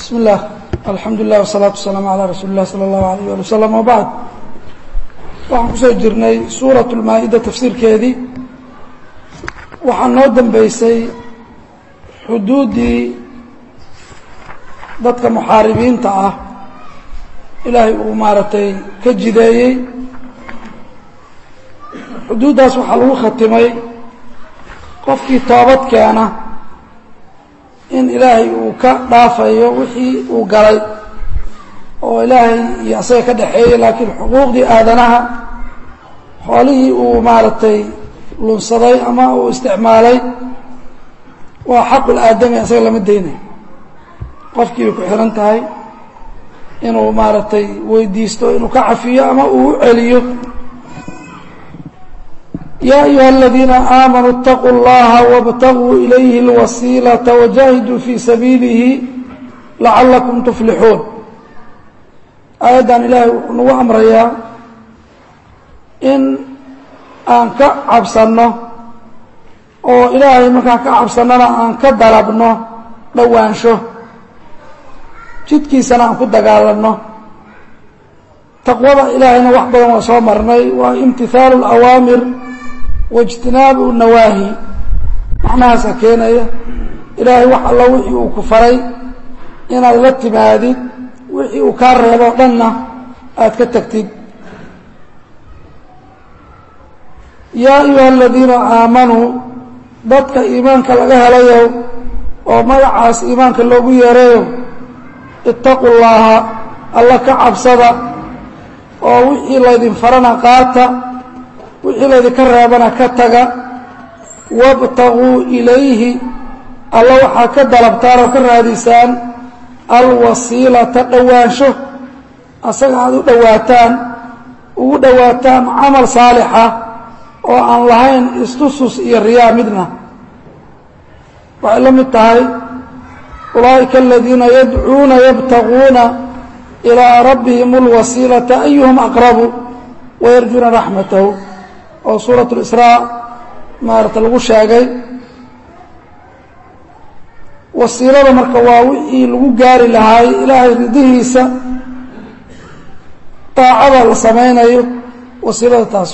bismi اllah alxamdu lilah wsalaatu wasalaamu calaa rasuuli اlah salى اllahu alayh ali wasalam wabacd waxaan kusoo jirnay suuraة اlmaa-ida tafsiirkeedii waxaa noo dambeysay xuduuddii dadka muxaaribiinta ah ilaahay uu maaragtay ka jideeyey xuduuddaas waxaa lagu khatimay qofkii toobad keena in ilaahay uu ka dhaafayo wixii uu galay oo ilaahay iyo asaga ka dhexeeyey laakiin xuquuqdii aadanaha xoolihii uu maaragtay lunsaday ama uu isticmaalay waa xaqul aadami asaga lama deynayo qofkii bay ku xihan tahay inuu maaragtay weydiisto inuu ka cafiyo ama uu u celiyo ya ayuha aladiina aamanuu اtaquu اllaha wاbtaguu ilayhi اlwasiilaةa wajahiduu fii sabiilihi lacalakum tuflixuun aayaddan ilaahay wuxuu nagu amrayaa in aan ka cabsanno oo ilaahay markaan ka cabsannona aan ka dalabno dhowaansho jidkiisana aan ku dagaalanno taqwada ilaahayna wax badan waa soo marnay waa imtihaalu اlawaamir waijtinaabu nawaahi macnahaasa keenaya ilaahay wax alla wixii uu ku faray inaad la timaadid wixii uu kaa reebo o dhanna aad ka tagtid yaa ayuha aladiina aamanuu dadka iimaanka laga helayo oo magacaas iimaanka loogu yeerayo itaquu llaaha alla ka cabsada oo wixii laydin farana qaata wixii laydinka reebana ka taga wاbtaguu ilayhi alla waxaa ka dalabtaan oo ka raadisaan alwasiilata dhowaansho asaga aada u dhowaataan ugu dhowaataan camal saalixa oo aan lahayn istusus iyo riyaa midna waxay la mid tahay ulaa'ika aladiina yadcuuna yabtaguuna ilىa rabbihim اlwasiilata ayuhum aqrabu wayarjuuna raxmatahu oo suuraة اlisraa maarata lagu sheegay wasiilada marka waa wixii lagu gaari lahaay ilaahay ridihiisa daacada la samaynayo wasiilada taas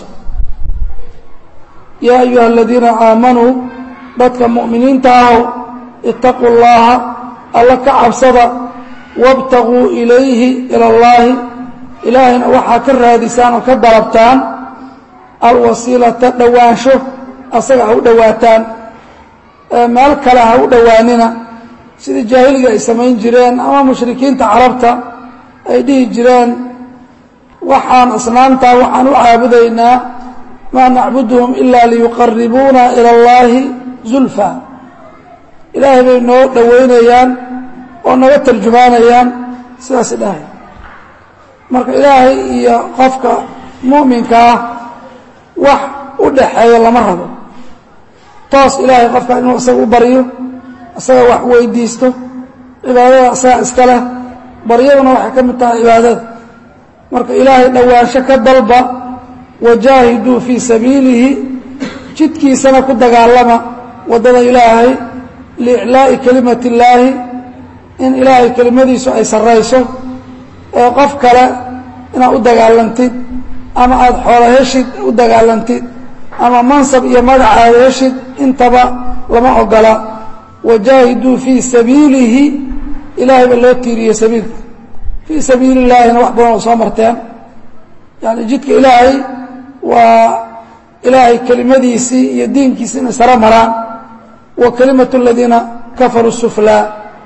yaa ayuha aladiina aamanuu dadka mu'miniinta ahow itaquu اllaha alla ka cabsada wاbtaguu ilayhi ilى اllaahi ilaahayna waxaa ka raadisaan oo ka dalabtaan alwasiilata dhowaansho asaga ha u dhowaataan meel kale ha u dhowaanina sidii jaahiliga ay samayn jireen ama mushrikiinta carabta ay dhihi jireen waxaan asnaamtaa waxaan u caabudaynaa maa nacbuduhum ilaa liyuqaribuuna ila اllaahi zulfa ilaahay bay noo dhowaynayaan oo naga tarjumaanayaan sidaasi dhahay marka ilaahay iyo qofka mu'minka ah wax u dhaxeeya lama rabo toos ilaahay qofka inuu isaga u baryo isaga wax weydiisto cibaadada isaga iska leh baryaduna waxay ka mid tahay cibaadada marka ilaahay dhowaansho ka dalba wajaahiduu fii sabiilihi jidkiisana ku dagaalama waddada ilaahay liiclaa'i kelimati illaahi in ilaahay kelimadiisu ay sarrayso ee qof kale inaad u dagaalantid ama aada xoolo heshid u dagaalantid ama mansab iyo magac aada heshid intaba lama ogola wajaahiduu fii sabiilihi ilaahay ba loo tiiriyey sabiilka fii sabiili illaahina wax badan oo soo marteen yani jidka ilaahay waa ilaahay kelimadiisii iyo diinkiisi inay saro maraan wa kelimatu aladiina kafaruu suflaa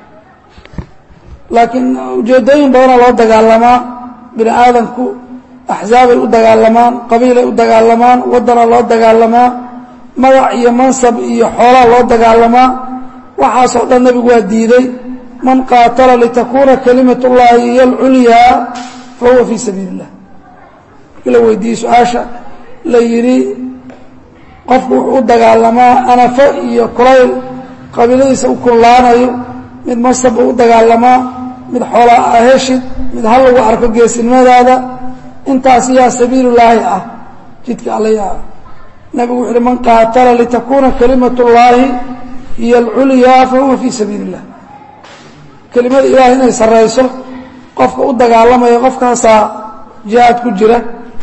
laakiin ujeeddooyin badana loo dagaalamaa bini aadamku axzaabay u dagaalamaan qabiilay u dagaalamaan waddana loo dagaalamaa magac iyo mansab iyo xoolaa loo dagaalamaa waxaasoo dhan nebigu waa diiday man qaatala litakuuna kalimat ullaahi hiyo alculyaa fa huwa fii sabiili illah markii la weydiiyey su-aasha la yidhi qofku wuxuu u dagaalamaa anafo iyo kulayl qabiiladiisa u kunlaanayo mid mansab buu u dagaalamaa mid xoolaa a heshid mid hal lagu arko geesinimadaada intaas yaa sabiilulaahi ah jidka alla ah nabigu wuxu uhi man qaatala litakuuna kalimat اllaahi hiyo alculyaa fahuwa fii sabiili اllah kelimada ilaahay inay sarrayso qofka u dagaalamaya qofkaasaa jihaad ku jira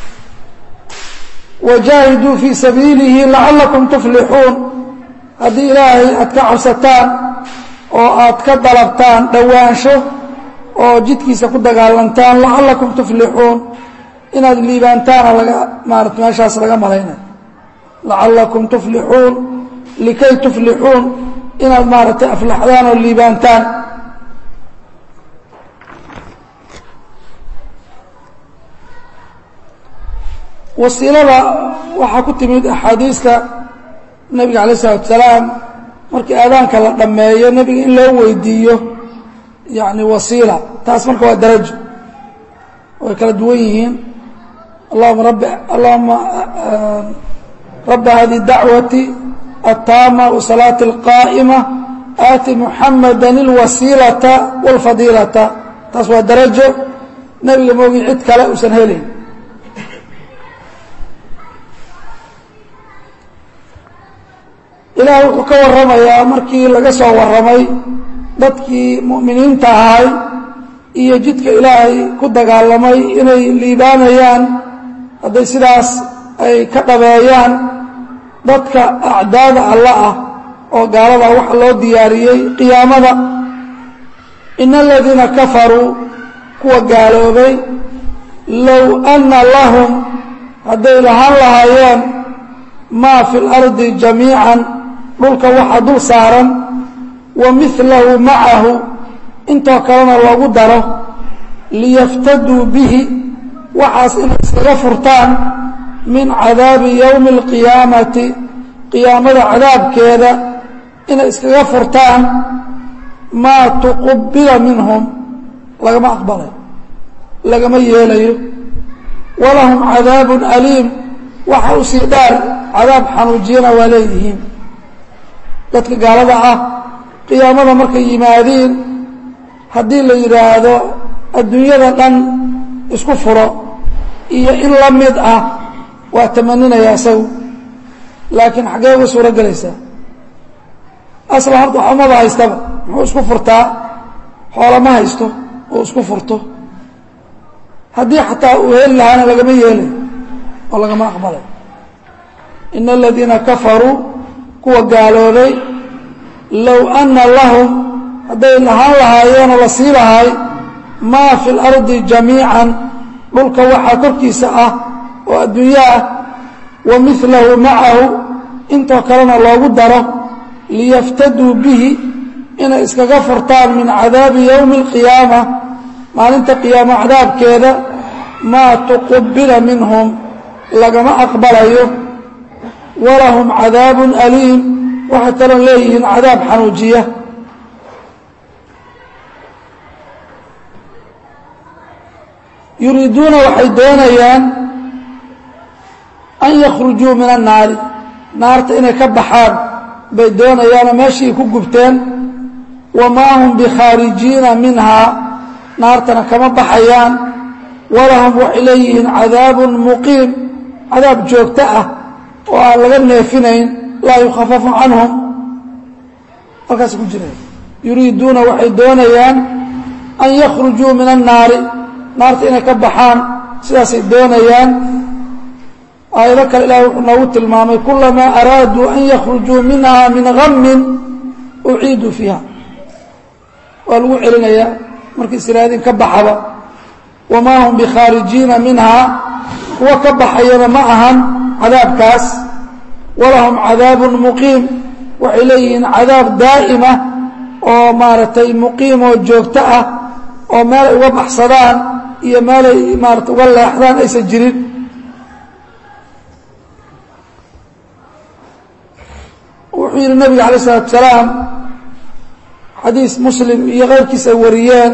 wajaahiduu fii sabiilihi lacallakum tuflixuun haddii ilaahay aad ka cabsataan oo aad ka dalabtaan dhowaansho oo jidkiisa ku dagaalantaan lacallakum tuflixuun inaad liibaantaana laga maarata meeshaas laga malaynay lacallakum tuflixuun likay tuflixuun inaad maaragtay aflaxdaan oo liibaantaan wasiilada waxaa ku timid axaadiista nebiga alayh isalatu salaam markii aadaanka la dhammeeyo nebiga in loo weydiiyo yani wasiila taas marka waa darajo way kala duwan yihiin allahuma rabi allahuma raba hadi dacwati الtama وصلاaة الqائمة aati محamada الwasiilaةa والfadiilaةa taas waa darajo nebiga moogi cid kale usan helayn ilaah wuxuu ka waramayaa markii laga soo waramay dadkii mu'miniinta ahay iyo jidka ilaahay ku dagaalamay inay liibaanayaan hadday sidaas ay ka dhabeeyaan dadka acdaada alla ah oo gaalada waxa loo diyaariyey qiyaamada ina aladiina kafaruu kuwa gaaloobay low anna lahum hadday lahaan lahaayeen maa fi اlardi jamiican dhulka waxa dul saaran wa milahu macahu intoo kalena loogu daro liyaftaduu bihi waxaas inay iskaga furtaan min cadaabi yowmi اlqiyaamati qiyaamada cadaabkeeda inay iskaga furtaan maa tuqubila minhum lagama aqbalayo lagama yeelayo walahum cadaabun aliim waxa u sii dhaar cadaab xanuujiyana waa leeyihiin dadka gaalada ah qiyaamada markay yimaadiin haddii la yidhaahdo adduunyada dhan isku furo iyo in la mid ah waa tamaninaya isagu laakiin xaggee uga suuro gelaysaa aslan horta wax umaba haystaba muxuu isku furtaa xoola ma haysto oo isku furto haddii xataa uu heli lahaana lagama yeelay oo lagama aqbalay ina aladiina kafaruu kuwa gaaloobay low anna lahum hadday lahaan lahaayeenoo la sii lahay maa fi اlardi jamiican dhulka waxaa korkiisa ah oo adduunyo ah wa milahu macahu intoo kalena loogu daro liyaftaduu bihi inay iskaga furtaan min cadaabi yowmi اlqiyaama maalinta qiyaamo cadaabkeeda maa tuqubila minhum lagama aqbalayo walahum cadaabun aliim waxay kaloo leeyihiin cadaab xanuujiya yuriiduuna waxay doonayaan an yakhrujuu min annaari naarta inay ka baxaan bay doonayaanoo meeshii ku gubteen wamaa hum bikhaarijiina minhaa naartana kama baxayaan walahum waxay leeyihiin cadaabun muqiim cadaab joogto ah oo aan laga neefinayn laa yukhafafu canhum halkaas ku jira yuriiduuna waxay doonayaan an yakhrujuu min annaari naarta inay ka baxaan sidaasay doonayaan aayado kale ilahi wuxuu noogu tilmaamay kulamaa araaduu an yakhrujuu minha min gamin uciiduu fiiha waa lagu celinayaa markii israadin ka baxaba wamaa hum bikhaarijiina minhaa kuwa ka baxayana ma ahan cadaabkaas walahum cadaabun muqiim waxay leeyihiin cadaab daa'ima oo maaragtay muqiim oo joogto ah oo meelay uga baxsadaan iyo meelay maarata uga leexdaan aysan jirin wuxuu yidhi nabiga alay isalatu salaam xadiis muslim iyo keyrkiis ay wariyeen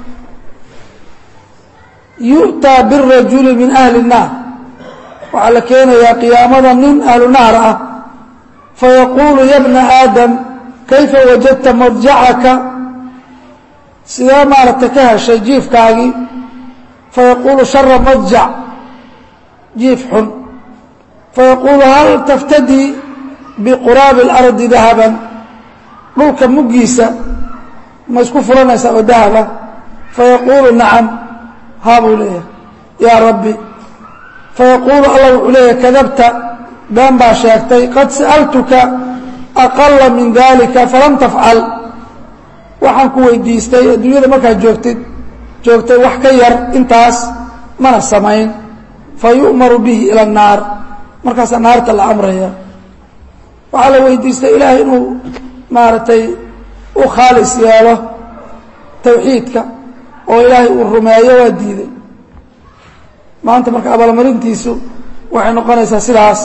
yu'taa birajuli min ahli الnaar waxaa la keenayaa qiyaamada nin ahlu naar ah fayaquulu ya bna aadam kayfa wajadta madjacaka sidee maaragtay ka heshay jiifkaagii fayaquulu shara madjac jiif xun fayaquulu hal taftadii biquraabi اlardi dahaban dhulka muggiisa ma isku furanaysaa oo dahaba fayaquulu nacam haa buu leeyahay yaa rabbi fayaquulu allah wuxuu leeyahay kadabta been baa sheegtay qad sa'altuka aqala min dalika falam tafcal waxaan ku weydiistay adduunyada markaad joogtid joogtay wax ka yar intaas mana samayn fa yu'maru bihi ila annaar markaasaa naarta la amraya waxaa la weydiistay ilaahay inuu maaragtay u khaalis yeelo tawxiidka oo ilaahay uu rumeeyo waa diiday maanta marka abaalmarintiisu waxay noqonaysaa sidaas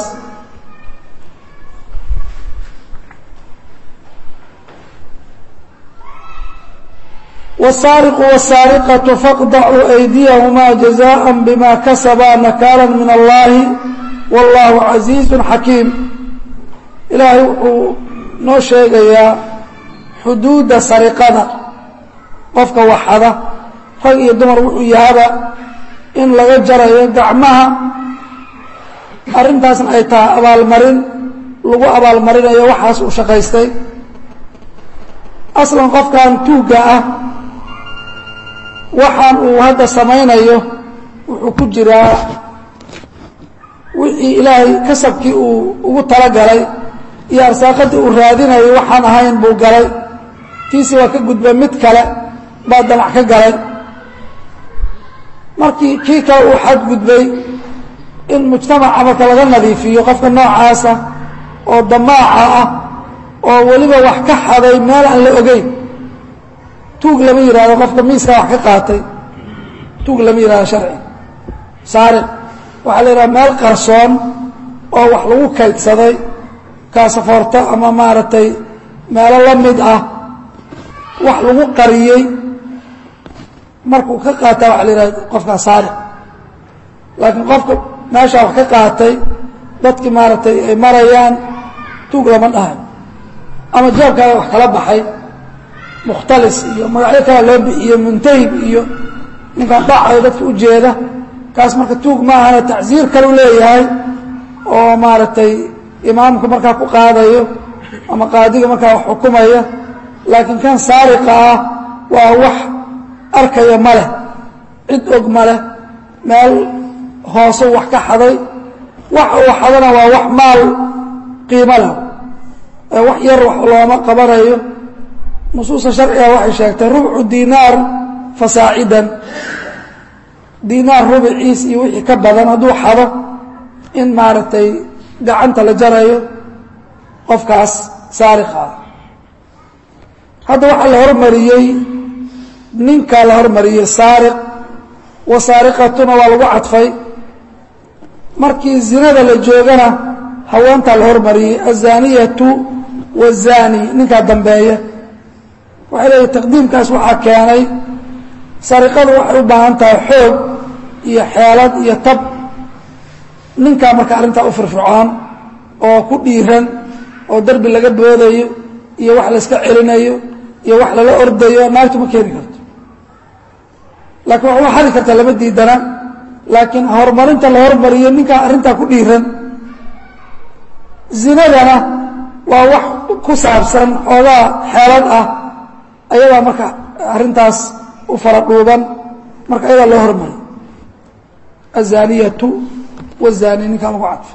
والsاaرق والsاaرقة فاqطعوا أydيهma جزاء بma kasبa نkالا min الlahi والlah عaزيiز حakيim ilaahay wuxuu noo sheegayaa xuduuda sariqada qofka waxada rag iyo dumar wuxuu yahaba in laga jarayo gacmaha arrintaasna ay tahay abaalmarin lagu abaalmarinayo waxaas uu shaqaystay aslan qofkan tuugga ah waxaan uu hadda samaynayo wuxuu ku jiraa wixii ilaahay kasabkii uu ugu talagalay iyo arsaaqadii uu raadinayo waxaan ahayn buu galay tiisi waa ka gudba mid kale baa damac ka galay markii kii kale uu xadgudbay in mujtamaca marka laga nadiifiyo qofka noocaasa oo damaaca ah oo weliba wax ka xaday meel aan la ogeyn tuug lama yihahdo qofka miiska wax ka qaatay tuug lama yihahdo sharci saariq waxaa la yidhaha meel qarsoon oo wax lagu kaydsaday kaasafoorto ama maaragtay meelo la mid ah wax lagu qariyey markuu ka qaataa waxa la yidhahda qofkaa saariq laakiin qofka meeshaa wax ka qaatay dadkii maaragtay ay marayaan tuug lama dhahay ama jaabkaada wax kala baxay mukhtalis iyo magacyo kala loo bixiyo muntahib iyo ninkaan dhacayo dadka u jeeda kaas marka tuug maahana tacsiir kalu leeyahay oo maaragtay imaamku markaa ku qaadayo ama qaadiga markaa wax xukumaya laakiin kan saariqa ah waa wax arkaya ma leh cid og ma leh meel hoose wax ka xaday wax uu xadana waa wax maal qiimo leh ee wax yar wax looma qabanayo nusuusta sharciga waxay sheegtay rubcu dinaar fasaacidan dinaar rubiciis iyo wixii ka badan hadduu xado in maaragtay gacanta la jarayo qofkaas saariqa ah hadda waxaa la hormariyey ninkaa la hormariyey saariq wa saariqatuna waa lagu cadfay markii zinada la joogana haweentaa la hormariyey azaniyatu wazani ninkaa dambeeya waxay leeyihi taqdiimkaas waxaa keenay sariqadu waxay u baahan tahay xoog iyo xeelad iyo tab ninkaa marka arrintaa u firfircoon oo ku dhiiran oo derbi laga boodayo iyo wax la iska celinayo iyo wax lala ordayo naagtu ma keeni karto laakiin wax uma xadi kartaa lama diidana laakiin horumarinta la hormariyo ninkaa arrintaa ku dhiiran zinadana waa wax ku saabsan xoogaa xeelad ah ayadaa marka arrintaas u fara dhuuban marka ayadaa loo hormariyo azaniyatu wazani ninkaa lagu cadfo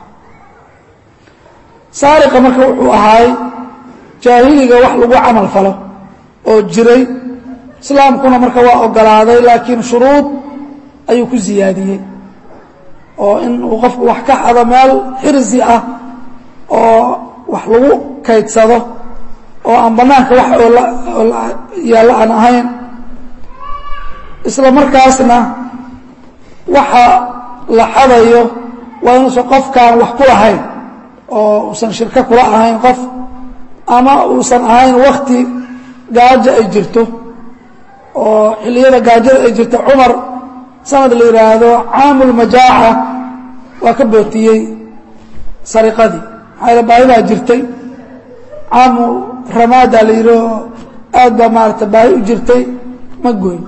saariqa marka wuxuu ahaay jaahiliga wax lagu camal falo oo jiray islaamkuna marka waa ogolaaday laakiin shuruud ayuu ku ziyaadiyey oo in uu qofku wax ka xado meel xirsi ah oo wax lagu kaydsado oo aan bannaanka wax oo yaallo aan ahayn isla markaasna waxa la xadayo waa inuusan qofkaan wax ku lahayn oo uusan shirko kula ahayn qof ama uusan ahayn wakti gaajo ay jirto oo xilliyada gaajada ay jirto cumar sanad la yidhaahdo caamulmajaaca waa ka bootiyey sariqadii maxaa yale baahidaa jirtay caamu ramaada la yidhi oo aad baa maarata baahi u jirtay ma goyn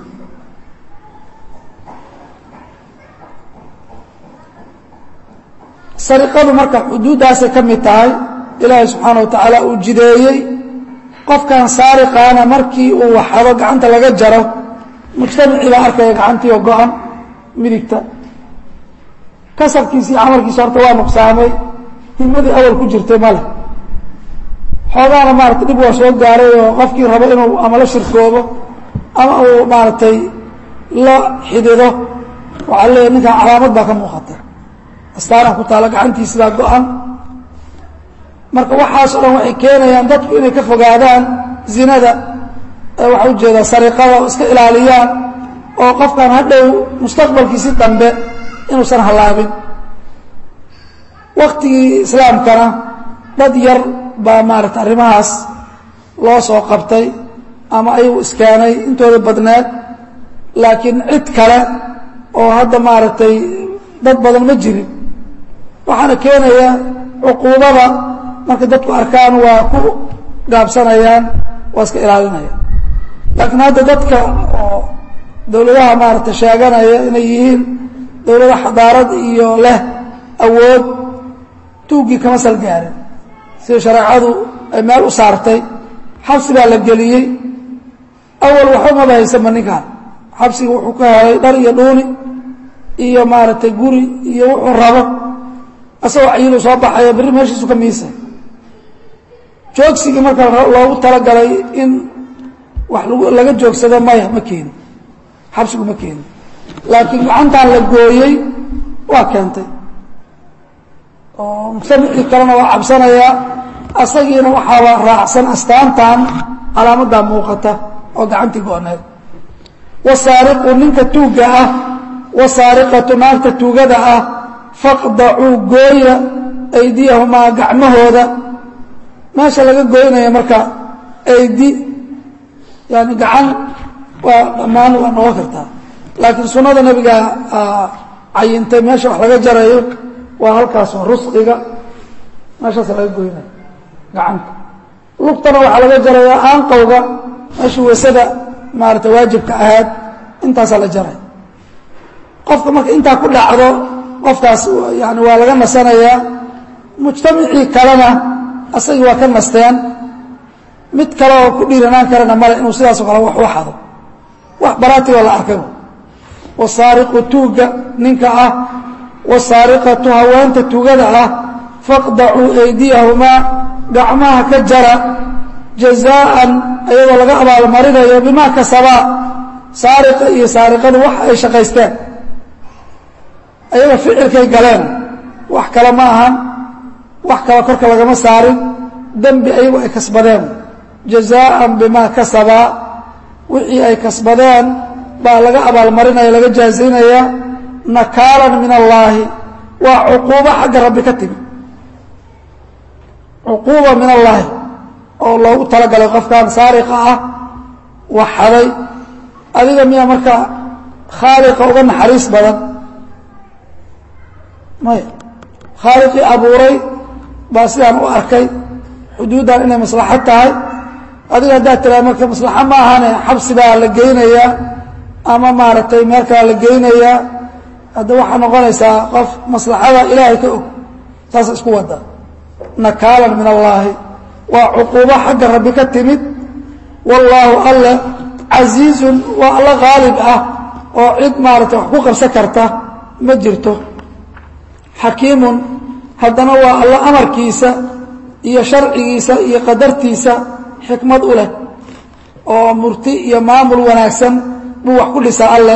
sariqadu marka xuduuddaasay ka mid tahay ilaahay subxaana wa tacaala uu jideeyey qofkan saariqaana markii uu waxado gacanta laga jaro mujtamacii baa arkaya gacantiioo go-an midigta kasabkiisi iyo camalkiisa horta waa nuqsaamay himadii awal ku jirtay male xoogaana maarata dhib waa soo gaaray oo qofkii rabo inuu ama la shirkoobo ama uu maaragtay la xidido waxaa leeyahy ninkan calaamad baa ka muuqata astaanan ku taalo gacantiisidaa go-an marka waxaas o dhan waxay keenayaan dadku inay ka fogaadaan zinada waxaa ujeedaa sariqada oo iska ilaaliyaan oo qofkan hadhow mustaqbalkiisi dambe inuusan hallaabin waktigii islaamkana dad yar baa maarata arrimahaas loo soo qabtay ama ayagu iskeenay intooda badneed laakiin cid kale oo hadda maaragtay dad badan ma jirin waxaana keenaya cuquubada markay dadku arkaan waa ku gaabsanayaan waa iska ilaalinayaan laakiin hadda dadka oo dowladaha maaragtay sheeganaya inay yihiin dowlada xadaarad iyo leh awood tuuggii kama sal gaarin sida shareecadu ay meel u saartay xabsi baa la geliyey awal waxba maba haysanba ninkaan xabsiga wuxuu ka helay dhar iyo dhuuni iyo maaragtay guri iyo wuxuu rabo asagoo cayilu soo baxaya berri meeshiisu ka miisay joogsigii marka loogu talagalay in wax laga joogsado maya ma keeni xabsigu ma keeni laakiin gacantan la gooyey waa keentay oo mujtamacii kalena waa cabsanayaa asagiina waxaaba raacsan astaantan calaamadaa muuqata oo gacantii go-need wasaariqu ninka tuugga ah wasaariqatu naagta tuugada ah faqdacuu gooya aydiyahumaa gacmahooda meesha laga gooynaya marka aydi yani gacan waa dhammaan waa noqon kartaa laakiin sunnada nebiga cayintay meesha wax laga jarayo waa halkaas waa rusqiga meeshaasa laga goynaya gacanta lugtana waxaa laga jarayaa aanqowga meeshii wasada maarata waajibka ahayd intaasaa la jaray qofka marka intaa ku dhacdo qofkaas yani waa laga nasanayaa mujtamacii kalena asagii waa ka nasteen mid kale oo ku dhiiranaan karana male inuu sidaasoo kale wax u xado wax baraatioo la arkay wasaariqu tuugga ninka ah wasaariqatu haweenta tuugada ah faqdacuu aydiyahumaa gacmaha ka jara jazaaan ayadoo laga abaalmarinayo bimaa kasabaa saariqa iyo saariqadu wax ay shaqaysteen ayaga ficilkay galeen wax kale ma ahan wax kale korka lagama saarin dembi ayagu ay kasbadeen jazaaan bimaa kasabaa wixii ay kasbadeen baa laga abaalmarinaya laga jaazaynaya nakaalan min allaahi waa cuquubo xagga rabbi ka timi cuquuba min allaahi oo loogu talagalay qofkan saariqa ah waxaday adiga miyaa marka khaaliqa uga naxariis badan maya khaaliqii abuuray baa sidaan u arkay xuduuddan inay maslaxad tahay adiga haddaad tiraa marka maslaxa ma ahane xabsi baa la geynayaa ama maaragtay meel kalaa la geynayaa hadda waxaa noqonaysaa qof maslaxada ilaahay ka og saasa isku wada nakaalan min allaahi waa cuquubo xagga rabbi ka timid wallaahu alle casiizun waa alla khaalib ah oo cid maaragtay wax ku qabsan karta ma jirto xakiimun haddana waa alla amarkiisa iyo sharcigiisa iyo qadartiisa xikmad u leh oo murti iyo maamul wanaagsan buu wax ku dhisaa alle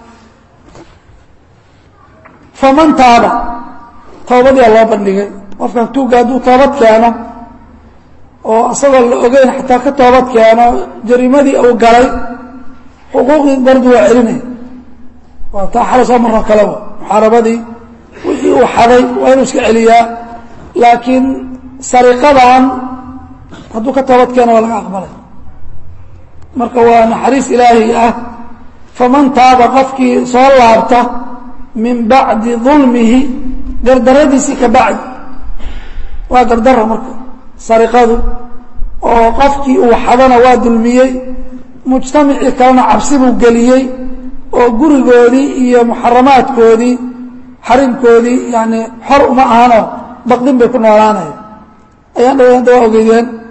faman taaba toobadiyaa loo bandhigay qofkan tuugga hadduu toobad keeno oo isagoo la ogeyn xataa ka toobad keeno jariimadii uu galay xuquuqdii bardu waa celinaya waa taa xala soo marno kaleba muxaarabadii wixii uu xaday waa inuu iska celiyaa laakiin sariqadan hadduu ka toobad keeno waa laga aqbalay marka waa naxariis ilaahi ah faman taaba qofkii soo laabta min bacdi dulmihi gardaradiisii ka bacdi waa gardaro marka sariqadu oo qofkii uu xadana waa dulmiyey mujtamacii kalena cabsi buu geliyey oo gurigoodii iyo muxaramaadkoodii xarimkoodii yani xor uma ahano baqdin bay ku noolaanaya ayaan dhow hadda waa ogeydeen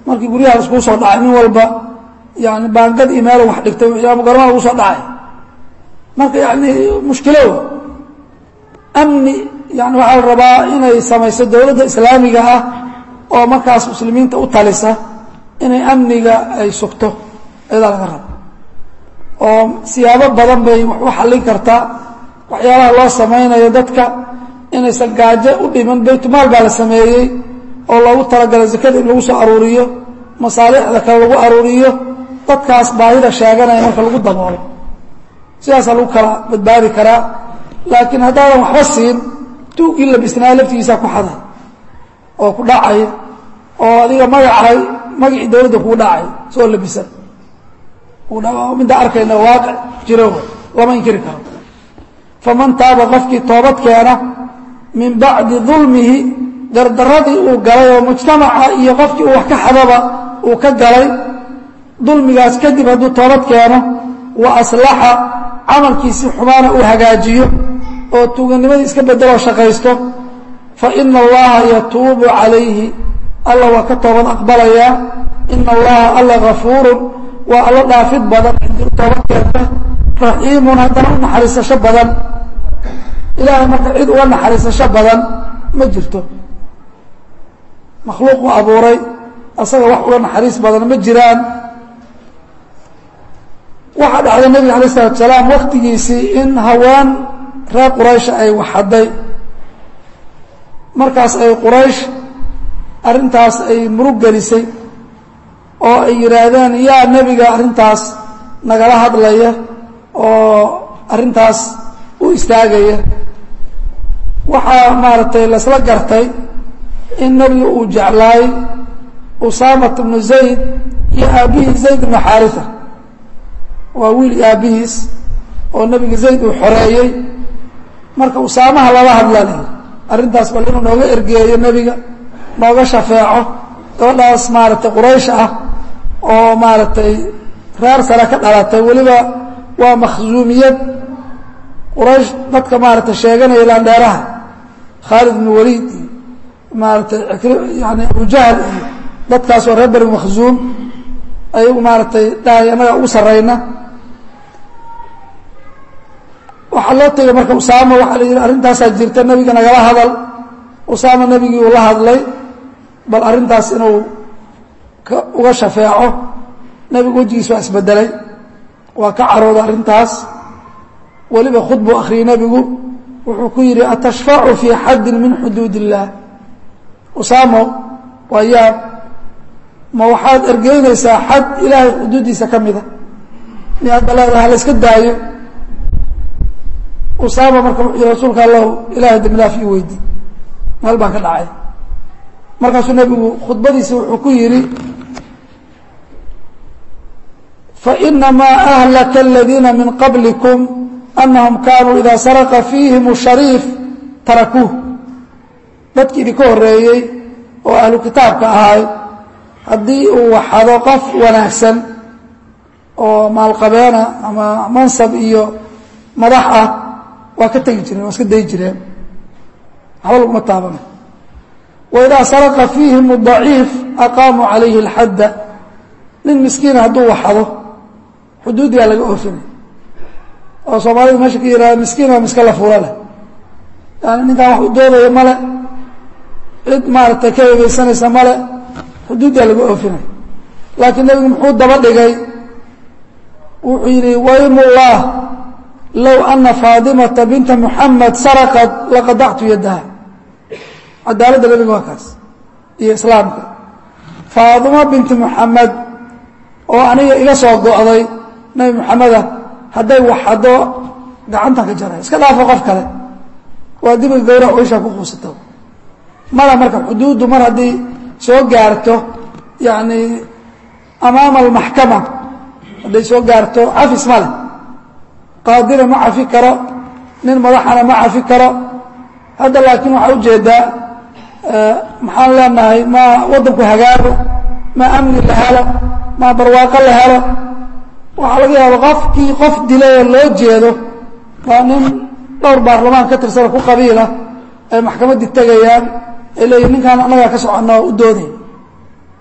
markii guryaha laskuu soo dhacay nin walba yani baangad iyo meel wax dhigtay yaamugorma lagu soo dhacay marka yani mushkilo amni yani waxaa la rabaa inay samayso dowladda islaamiga ah oo markaas muslimiinta u talisa inay amniga ay sugto ayadaa laga raba oo siyaabo badan bay wax u xallin kartaa waxyaabaha loo samaynayo dadka inaysan gaajo u dhiman baytumaal baa la sameeyey oo loogu talagalay zakada in lagu soo aruuriyo masaalixda kale lagu aruuriyo dadkaas baahida sheeganaya marka lagu daboolo sidaasaa lagu kala badbaadi karaa laakiin haddaadan waxba siin tuugii labisnaa laftigiisaa ku xaday oo ku dhacay oo adiga magacay magacii dowladda kugu dhacay soo labisan midda arkayna waaqic jiro lama inkiri karo faman taaba qofkii toobad keena min bacdi dulmihi dardaradii uu galay oo mujtamaca iyo qofkii uu wax ka xadaba uu ka galay dulmigaas kadib hadduu toobad keeno wa aslaxa camalkiisii xumaana uu hagaajiyo oo tuuganimadii iska bedeloo shaqaysto fa ina allaha yatuubu calayhi alla waa ka toobad aqbalayaa ina allaha alla gafuurun waa alla dhaafid badan cidii u toobad keenta raxiimun haddana u naxariisasho badan ilaahay marka cid uga naxariisasho badan ma jirto makhluuq u abuuray asaga wax uga naxariis badan ma jiraan waxaa dhacday nebiga alay isalatu salaam waktigiisii in haween reer quraysh ay waxaday markaas ay quraysh arrintaas ay murug gelisay oo ay yidhaahdeen yaa nebiga arrintaas nagala hadlaya oo arrintaas u istaagaya waxaa maaragtay laysla gartay in nebiga uu jeclaay usaamat bnu zayd iyo aabbihii zayd bnu xaarisa waa wiil aabbihiis oo nebiga zayd uu xoreeyey marka usaamaha lala hadla la yidhi arrintaas bal inuu nooga ergeeyo nebiga nooga shafeeco gabadhaas maaragtay quraysh ah oo maaragtay reer sare ka dhalatay weliba waa makhsuumiyad quraysh dadka maaragtay sheeganaya laandheeraha khaalid bnu waliid iyo maaragtay yani abujahl iyo dadkaas oo reer beri makhsuum ayagu maaragtay dhahay annaga ugu sarrayna waxaa loo tegay marka usaama waxaa la yidhi arrintaasaa jirta nebiga nagala hadal usaama nebigii uu la hadlay bal arrintaas inuu uga shafeeco nebigu wejigiis waa isbedelay waa ka carooday arrintaas weliba khudbuu akhriyey nebigu wuxuu ku yidhi atashfacu fii xaddin min xuduud illaah usaamo waa yaab ma waxaad ergeynaysaa xad ilaahay xuduuddiisa ka mida miyaad baleedaha la yska daayo usaama marka wuxuu yihi rasuulka allahu ilaahay dembidhaaf ii weydi meel baan ka dhacay markaasuu nebigu khudbadiisa wuxuu ku yidhi fainamaa ahlaka aladiina min qablikum anahum kaanuu idaa saraqa fiihim shariif tarakuuh dadkii idinka horeeyey oo ahlu kitaabka ahay haddii uu waxado qof wanaagsan oo maalqabeena ama mansab iyo madax ah waa ka tegi jireen waa iska dayi jireen waxba laguma taabana waidaa saraqa fiihim daciif aqaamuu calayhi اlxadda nin miskiina hadduu waxado xuduuddigaa laga oofinay oo soomaalida meesha ka yihahda miskiin waa miska la fuula leh yani ninkaan wax u doodaya male cid maaragtay ka eegeysanaysa male xuduuddaa laga oofinay laakiin nebigu muxuu daba dhigay wuxuu yidhi waymullah low ana faadimata binta muxamed saraqad laqadactu yaddaha cadaaladda nebiga waa kaas iyo islaamka faadimo binti muxamed oo aniga iga soo go'day nebi moxameda hadday waxado gacantan ka jaray iska dhaafo qof kale waa dibiga gawrac weyshaa ku quusato mala marka xuduuddu mar haddii soo gaarto yacni amaama almaxkama hadday soo gaarto cafis ma leh qaadina ma cafi karo nin madaxana ma cafi karo hadda laakiin waxaa ujeedaa maxaan leenahay ma waddanku hagaago ma amni la helo ma barwaaqo la helo waxaa laga yaaba qofkii qof dilay oo loo jeedo waa nin dhowr baarlamaan ka tirsano ku qabiila ay maxkamaddii tegayaan ay leeyihin ninkaan annagaa ka soconna oo u dooday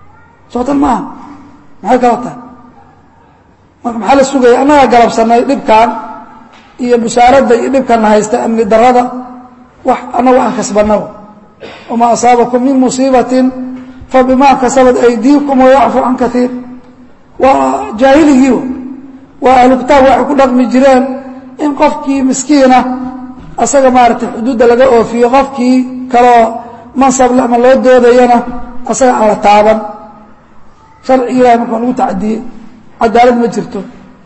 sootan maaha maxay kala tahay marka maxaa la sugaya annagaa galabsanay dhibkan iyo busaaradda iyo dhibkanna haysta amni darada wax annagu aan kasbanaba wamaa asaabakum min musiibatin fabimaa kasabat aydiikum wayacfu can kaiir waa jaahiligiiba waa ahlu kitaab waxay ku dhaqmi jireen in qofkii miskiina asaga maaragtay xuduudda laga oofiyo qofkii kaloo mansable ama loo doodayana asaga aan la taaban sharciga ilahay markaan lagu tacadiyey cadaalad ma jirto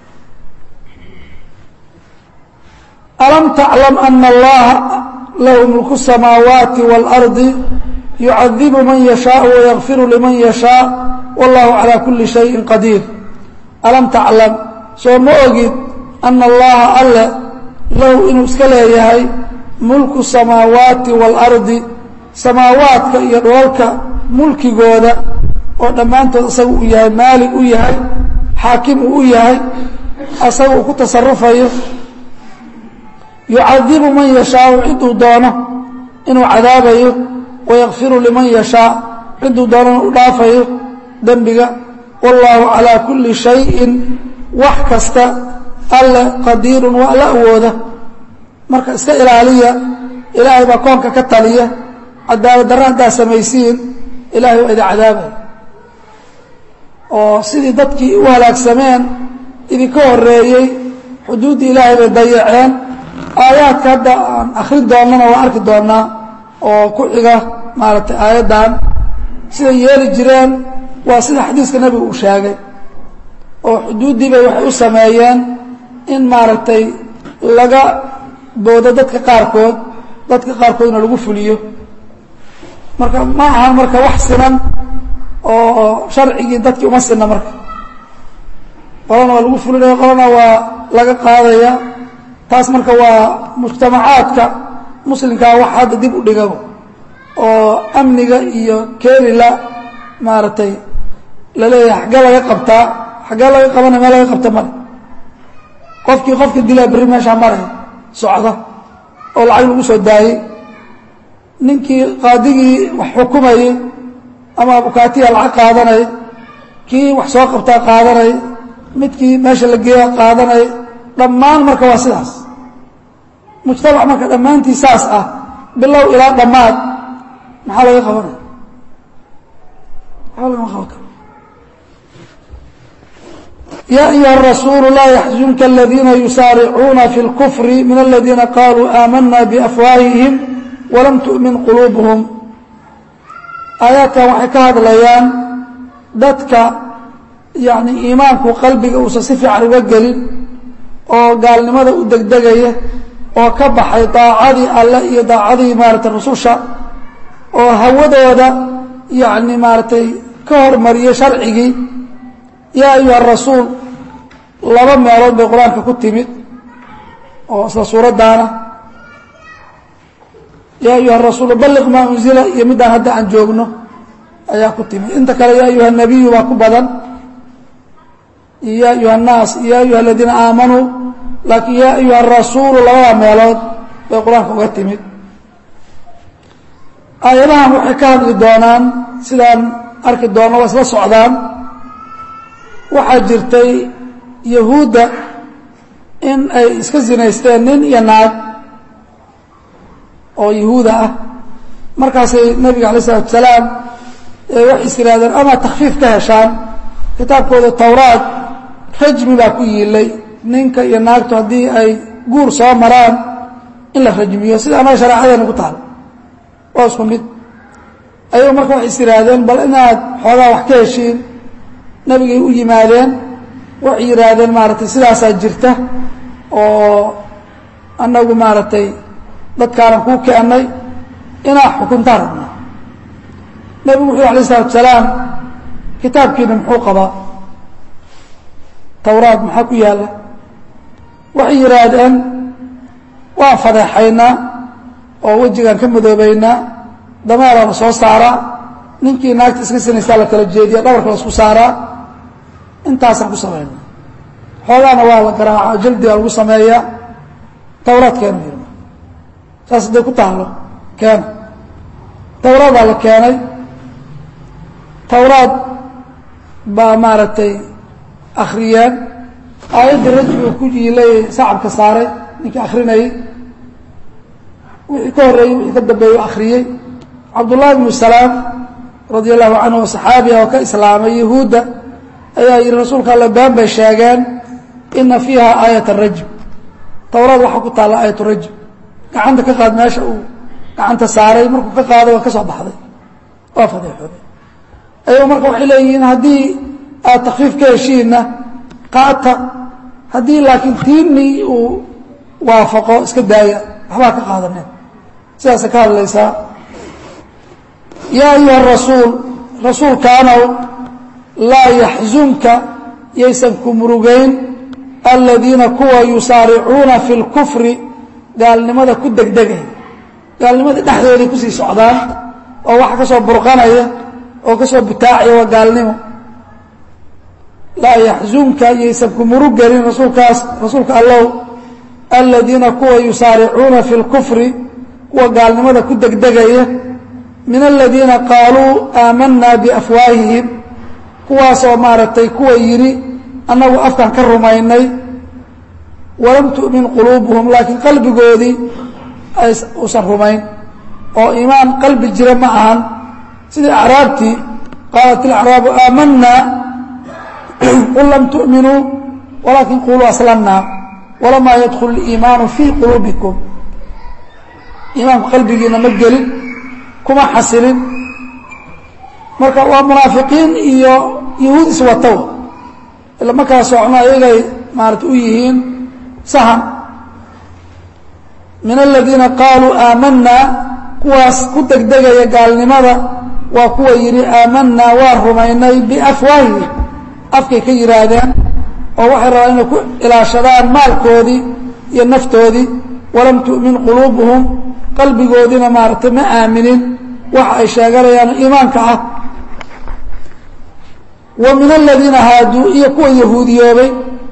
alam taclam ana allaha lahu mulku الsamaawaati wاlardi yucadibu man yashaau wayakfiru liman yashaa wallahu calaa kuli shayin qadiir alam taclam soo ma ogid ana allaha alle lahu inuu iska leeyahay mulku samaawaati waalardi samaawaadka iyo dholalka mulkigooda oo dhammaantood isaga uu yahay maalig u yahay xaakim uu u yahay asaga uu ku tasarufayo yucadibu man yashaau ciduu doono inuu cadaabayo wayakfiru liman yashaa ciduu doonana u dhaafayo dembiga wallaahu calaa kulli shayin wax kasta alle qadiirun waa la awooda marka iska ilaaliya ilaahay baa koonka ka taliya cadaalad darra haddaa samaysiin ilaahay waa idin cadaabaya oo sidii dadkii u halaagsameen idinka horeeyey xuduuddii ilaahay bay dayaceen aayaadka hadda aan akrin doonnana waa arki doonnaa oo ku xiga maaragtay aayaddan siday yeeli jireen waa sida xadiiska nebigu uu sheegay oo xuduuddii bay waxay u sameeyeen in maaragtay laga boodo dadka qaarkood dadka qaarkoodna lagu fuliyo marka ma ahan marka wax sinan oo sharcigii dadkii uma sinna marka qolana waa lagu fulinaya qolana waa laga qaadaya taas marka waa mujtamacaadka muslimkaa wax hadda dib u dhiga oo amniga iyo keelila maaragtay laleeyahay xaggee laga qabtaa xaggee laga qabana meel laga qabta male qofkii qofka dilaa berri meeshaa maray socda oo lacag lagu soo daayey ninkii qaadigii wax xukumayey ama abukaatiya lacag qaadanay kii wax soo qabtaa qaadanay midkii meesha la geeya qaadanay dhammaan marka waa sidaas mujtamac marka dhammaantii saas ah bilow ilaa dhammaad maxaa laga qabanaya maxaa lagama qaban karo ya ayuha الrasuul laa yaxzunka اladiina yusaaricuuna fi اlkfr min اladiina qaluu aamana bafwaahihim walam tu'min quluubuhum aayaadkan waxay ka hadlayaan dadka yani iimaanku qalbiga uusan si fiican uga gelin oo gaalnimada u degdegaya oo ka baxay daacadii alle iyo daacadii maaratay rususha oo hawadooda yani maaratay ka hormariyey sharcigii yaa ayuha rasuul laba meelood bay qur-aanka ku timid oo isla suuraddaana yaa ayuha rasuul balliq maa unzila iyo middaan hadda aan joogno ayaa ku timid inta kale yaa ayuha nabiyu baa ku badan iyo ya ayuha الnaas iyo ya ayuha aladiina aamanuu laakiin ya ayuha rasuulu labada meelood bay qur-aanka uga timid aayadahan waxay ka hadli doonaan sidaan arki doonno waa isla socdaan waxaa jirtay yahuudda in ay iska sinaysteen nin iyo naag oo yahuuda ah markaasay nebiga alay isalatu salaam waxay is yidhahdeen ama takfiif ka heshaan kitaabkooda towraad rajmi baa ku yiilay ninka iyo naagtu haddii ay guur soo maraan in la rajmiyo sida anaga shareecadeena ku taal waa isku mid ayago marka waxay is yidhaahdeen bal inaad xoogaa wax ka heshiin nebigay u yimaadeen waxay yidhaahdeen maaragtay sidaasaa jirta oo annagu maaragtay dadkaanan kuu keennay inaa xukuntaa rabna nebigu wuxuu alay isalatu salaam kitaabkiina muxuu qabaa towraad maxaa ku yaalla waxay yidhaahdeen waan fadeexaynaa oo wejigaan ka madoobaynaa dameeraa la soo saaraa ninkii naagta iska sinaysaa la kala jeediya dhabarka la isku saaraa intaasaan ku samayna xoogaana waa la garaaca jaldigaa lagu sameeyaa towraad keena yirma saas hadday ku taalo keena towraadaa la keenay towraad baa maaragtay akriyeen aayaddii rajmiga ku jiilay sacabka saaray ninkii akrinayay wixii ka horreeyey wixii ka dambeeyey o akriyey cabdullahi bnu salaam radia allahu canhu oo saxaabiga oo ka islaamay yahuudda ayaa yihi rasuulka alle been bay sheegeen ina fiiha aayat rajm towraad waxaa ku taalla aayat rajm gacanta ka qaad meesha uu gacanta saaray markuu ka qaaday waa ka soo baxday waa fadeexoobay ayagu marka waxay leeyihiin haddii aad takfiif ka heshiinna qaata haddii laakiin tiinii uu waafaqo iska daaya waxbaa ka qaadaneen sidaasay ka hadlaysaa yaa ayuha rasuul rasuulkaanow laa yaxzunka yaysan ku murugayn aladiina kuwa yusaaricuuna fi lkufri gaalnimada ku degdegay gaalnimadii dhexdooday kusii socdaan oo waxa ka soo burqanaya oo ka soo butaacaya waa gaalnimo laa yaxzunka yaysan ku murug gelin rasuulkaas rasuulka allow aladiina kuwa yusaaricuuna fi lkufri kuwa gaalnimada ku degdegaya min aladiina qaaluu aamanaa biafwaahihim kuwaasoo maaragtay kuwa yidhi annagu afkan ka rumaynay walam tu'min quluubuhum laakiin qalbigoodii uusan rumayn oo iimaan qalbi jira ma ahan sidii acraabtii qaalat ilacraabu aamanaa qul lam tu'minuu walaakin quluu aslamnaa walamaa yadkul iimaanu fii quluubikum iimaanku qalbigiina ma gelin kuma xasilin marka waa munaafiqiin iyo yahuud iswatow ila markaa socno ayagay maarata u yihiin sahan min aladiina qaaluu aamanaa kuwaas ku degdegaya gaalnimada waa kuwa yidhi aamanaa waa rumaynay biafwaahihim afkay ka yidhaahdeen oo waxay rabaan inay ku ilaashadaan maalkoodii iyo naftoodii walam tu'min quluubuhum qalbigoodiina maaragtay ma aaminin waxa ay sheeganayaan iimaanka ah wa min aladiina haaduu iyo kuwa yahuudiyoobay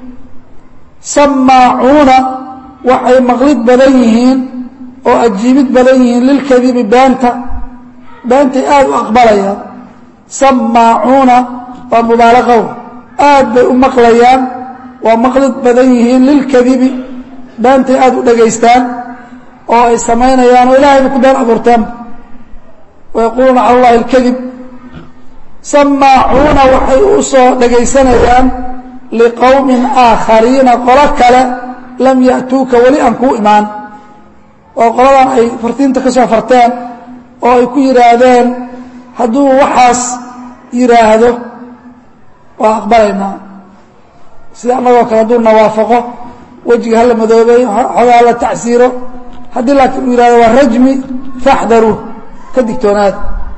samaacuuna waxay maqlid badan yihiin oo ajiibid badan yihiin lilkadibi beenta beentay aada u aqbalayaan samaacuuna waa mubaalaqow aad bay u maqlayaan waa maqlid badan yihiin lilkadibi beentay aada u dhegaystaan oo ay samaynayaan oo ilahayba ku been abuurteen wayaquuluuna cala allahi alkadib samaacuuna waxay u soo dhegaysanayaan liqowmin aakhariina qolo kale lam ya'tuuka weli aan kuu imaan oo qoladan ay fartiinta ka soo farteen oo ay ku yidhaahdeen hadduu waxaas yidhaahdo waa aqbalaynaa sida annagoo kale hadduu nawaafaqo wejiga hala madoobeeyo xoogaa hala tacsiiro haddii laakiin uu yihahdo waa rajmi faxdaruu ka digtoonaada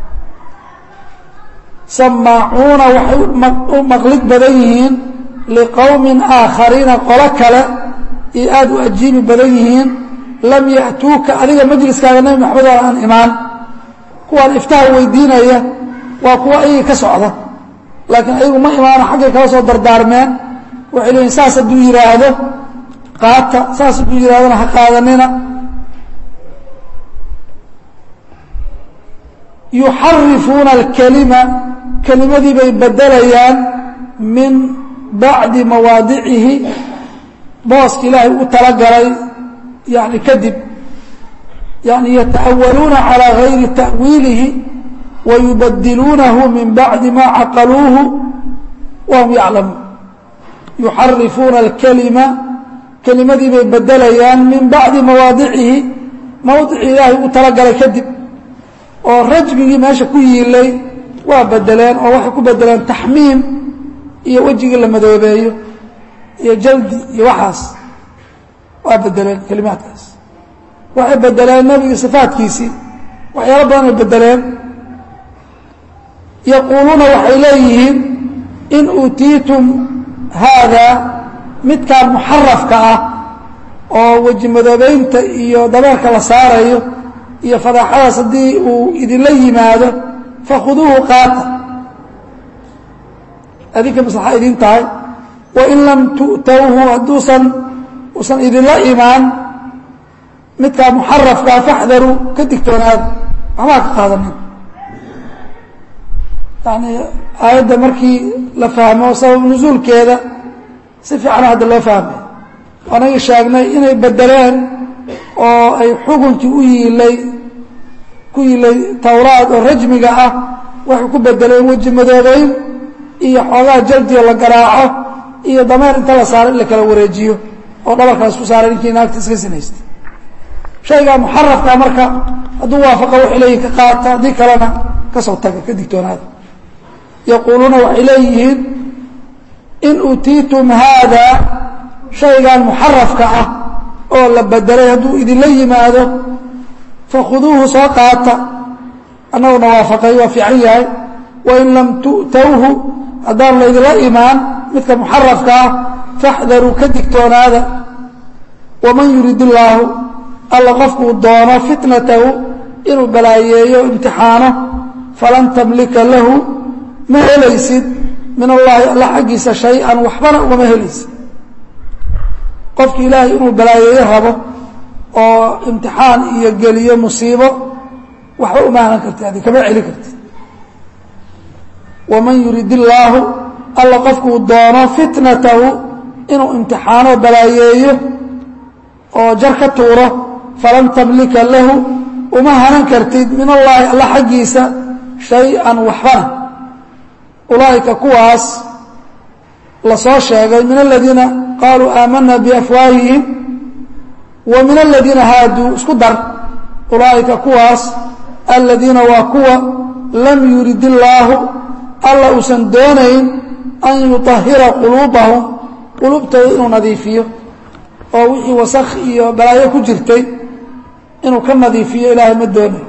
samaacuuna waxay u maqlid badan yihiin liqowmin aakhariina qolo kale iyo aada u ajiibi badan yihiin lam ya'tuuka adiga majliskaaga nebi maxamed oo aan imaan kuwaan iftaha weydiinaya waa kuwa ayagii ka socda laakiin ayagu ma imaano xaggay kala soo dardaarmeen waxay leeyiin saas hadduu yidhaahdo qaata saas hadduu yidhahdona ha qaadanina yuxarifuuna alkelima kelimadii bay bedelayaan min bacdi mawaadicihi booska ilaahay u talagalay yani kadib yani yata'awaluuna calىa gayri ta'wiilihi wayubadiluunahu min bacdi ma caqaluuhu wahum yaclamuun yuxarifuuna alkelima kelimadii bay bedelayaan min bacdi mawaadicihi mawdicii ilaahay u talagalay kadib oo rajmigii meesha ku yiilay waa bedeleen oo waxay ku bedeleen taxmiim iyo wejigii la madoobeeyo iyo jaldi iyo waxaas waa bedeleen kelimaadkaas waxay bedeleen nebiga sifaadkiisii waxyaalo badan ay bedeleen yaquuluuna waxay leeyihiin in uutiitum haadaa midkaan muxarafka ah oo weji madoobeynta iyo dabeerka la saarayo iyo fadaaxadaas haddii uu idinla yimaado fakhuduuhu qaata adinka maslaxa idin tahay wain lam tu'towhu hadduusan usan idinla imaan midkaa muxarafkaa faxdaruu ka digtoonaada waxbaa ka qaadanin yani aayadda markii la fahmo sabab nusuulkeeda si fiican hadda loo fahmay anagii sheegnay inay bedeleen oo ay xukunkii u yiilay ku yiilay towraad oo rajmiga ah waxay ku bedeleen weji madoobeyn iyo xoogaa jaldioo la garaaco iyo dameer inta la saaro in la kala wareejiyo oo dhabarka laisku saaray ninkii naagta iska sinaystay shaygaa muxarafka marka hadduu waafaqa waxay leeyihin ka qaata haddii kalena kasoo taga ka digtoonaada yaquuluuna waxay leeyihiin in uutiitum haada shaygan muxarafka ah oo la bedelay hadduu idinla yimaado fakhuduuhu soo qaata annaguna waafaqay waa fiican yahay wain lam tu'towhu haddaan laydinla imaan midka muxarafka ah faxdaruu ka digtoonaada waman yurid illaahu alla qofkuu doono fitnatahu inuu balaayeeyo imtixaano falan tamlika lahu ma helaysid min allaahi alla xaggiisa shay-an waxbana ugama helaysid qofki ilaahay inuu balaayeeyo rabo oo imtixaan iyo geliyo musiibo waxba uma hanan kartid adi kama celi kartid waman yurid illaahu alla qofkuu doono fitnatahu inuu imtixaano balaayeeyo oo jar ka tuuro falan tamlika lahu uma hanan kartid min allaahi alla xaggiisa shay-an waxbana ulaa'ika kuwaas la soo sheegay min aladiina qaaluu aamana biafwaahihim wa min aladiina haaduu isku dar ulaa'ika kuwaas aladiina waa kuwa lam yurid illaahu alla uusan doonayn an yuطahira quluubahum quluubtooda inuu nadiifiyo oo wixii wasakh iyo balaayo ku jirtay inuu ka nadiifiyo ilaahay ma doonayo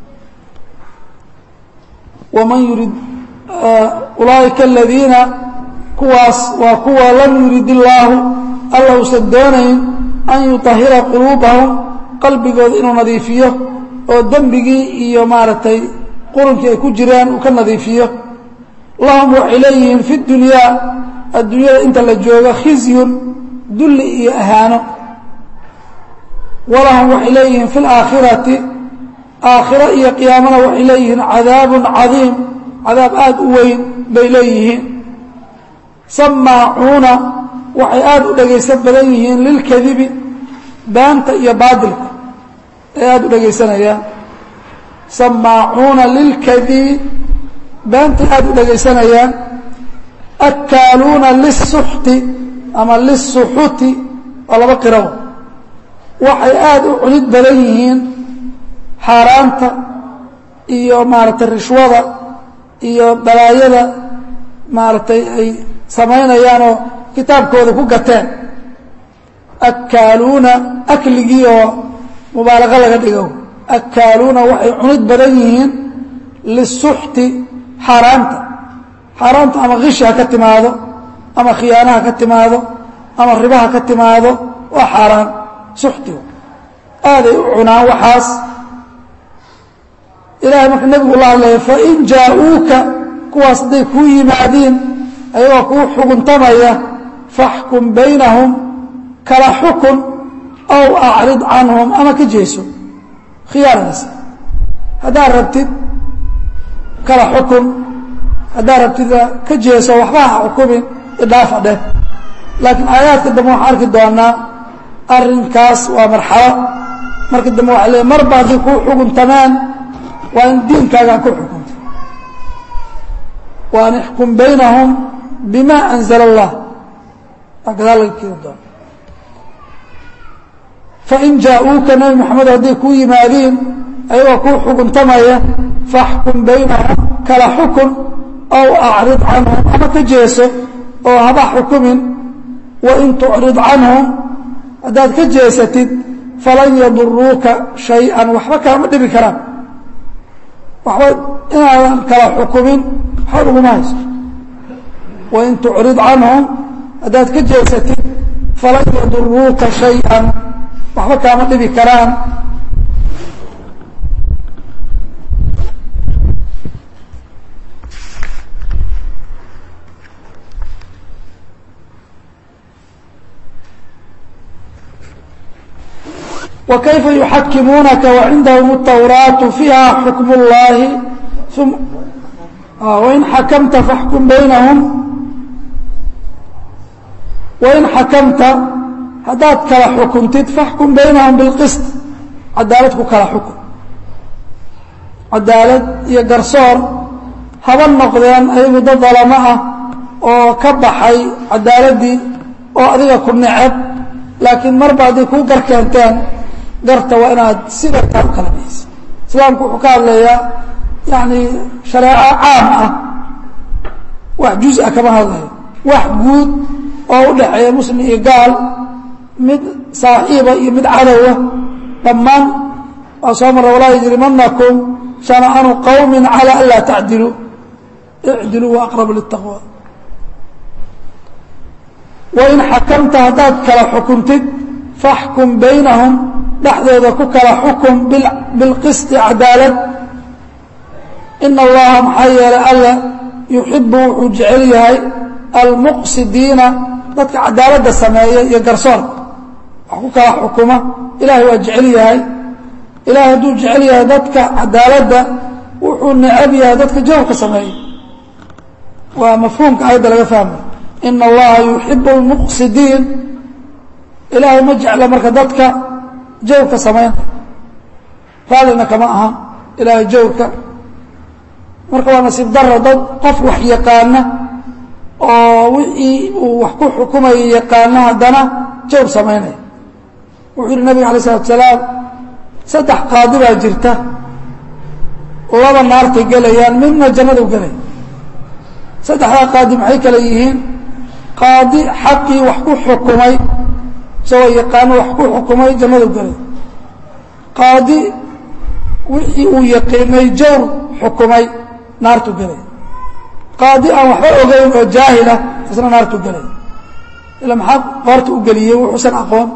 waman yurid ulaa'ika aladiina kuwaas waa kuwa lam yurid illaahu alla uusan doonayn an yuطahira quluubahum qalbigooda inuu nadiifiyo oo dembigii iyo maaragtay qurunkii ay ku jiraan uu ka nadiifiyo lahum waxay leeyihiin fi dunyaa adduunyada inta la joogo khizyun dulli iyo ahaano walahum waxay leeyihiin fi laakhirati aakhiro iyo qiyaamana waxay leeyihiin cadaabun cadiim cadaab aada u weyn bay leeyihiin samaacuuna waxay aada u dhegaysan badan yihiin lilkadibi baanta iyo baadilka ay aada u dhegaysanayaan samaacuuna lilkadibi baantay aada u dhegaysanayaan akkaaluuna lisuxti ama lisuxuti waa laba qiraw waxay aada u cunid badan yihiin xaaraanta iyo maaragtay rishwada iyo balaayada maaragtay ay samaynayaanoo kitaabkooda ku gateen akkaaluuna akligii oo mubaalaqo laga dhigo akkaaluuna waxay cunid badan yihiin lisuxti xaaraanta xaaraanta ama kishi ha ka timaado ama khiyaanaha ka timaado ama ribaha ka timaado waa xaaraan suxtigu aaday u cunaan waxaas ilahay marka nebigu la hadlaya fain jaa-uuka kuwaas hadday kuu yimaadiin ayagoo kuu xuguntamaya faxkum baynahum kala xukun aw acrid canhum ama ka jeeso khiyaaradaas haddaad rabtid kala xukun haddaad rabtid ka jeeso waxba ha xukumin idhaafa dheh laakiin aayaadka dambe waxaan arki doonaa arrinkaas waa marxalo marka dambe waxa leey marba haddii kuu xukuntamaan waa in diinkaagaan ku xukunta wa an ixkum baynahum bima anzala allah waa gadaal laga keeni doona fain jaa-uuka nabi maxamed hadday kuu yimaadiin ayagoo kuu xukuntamaya faxkum baynahum kala xukun aw acrid canhum ama ka jeeso oo haba xukumin wain tucrid canhum haddaad ka jeesatid falan yaduruuka shay-an waxba kaama dhibi karaan waxba inaadan kala xukumin waxba uguma hayso wain tucrid canhum haddaad ka jeesatid falan yaduruuka shay-an waxba kaama dhibi karaan وكيف يحكمونك وعندهم التوراة فيها حكم الله ثم وإن حكمت فاحكم بينهم wain xakamta haddaad kala xukuntid faxkum baynahum bilqist cadaalad ku kala xukun cadaalad iyo garsoor haba noqdeen ayagu dad dalamo ah oo ka baxay cadaaladdii oo adiga ku neceb laakiin marba hadday kuu gar keenteen garta waa inaad sidataa u kala bixisa islaamku wuxuu ka hadlayaa yani shareeco caam ah wax juz-a kama hadlayo wax guud oo u dhexeeya muslim iyo gaal mid saaxiiba iyo mid cadowa dhammaan waa soo mara walaa yajrimanakum shana'anu qowmi calى an laa tacdiluu icdiluu wa aqrabu litaqwa wain xakamta haddaad kala xukuntid faxkum baynahum dhexdooda ku kala xukum bilqisti cadaalad ina allaha maxaa yeelay alla yuxibu wuxuu jecel yahay almuqsidiina dadka cadaaladda sameeya iyo garsoorka wax ku kala xukuma ilahay waa jecel yahay ilahay hadduu jecel yahay dadka cadaaladda wuxuu necab yahay dadka jawrka sameeya waa mafhuumka ayadda laga fahmay ina allaha yuxibu almuqsidiin ilaahay ma jecla marka dadka jawrka sameynta raallina kama aha ilaahay jawrka marka waa nasiib daro dad qof wax yaqaana oo wixii uu wax ku xukumayo yaqaana haddana jawr samaynaya wuxuu yihi nabiga alay isalatu salaam saddex qaadi baa jirta laba naartay gelayaan midna jannadu gelay saddexdaa qaadi maxay kale yihiin qaadi xaqii wax ku xukumay isagoo yaqaano wax ku xukumay jannadu gelay qaadi wixii uu yaqiinay jawr xukumay naartu gelay qaadi aan waxba ogeyn oo jaahila isna naartu gelay ila maxaa qoorta u geliyey wuxuusan aqoon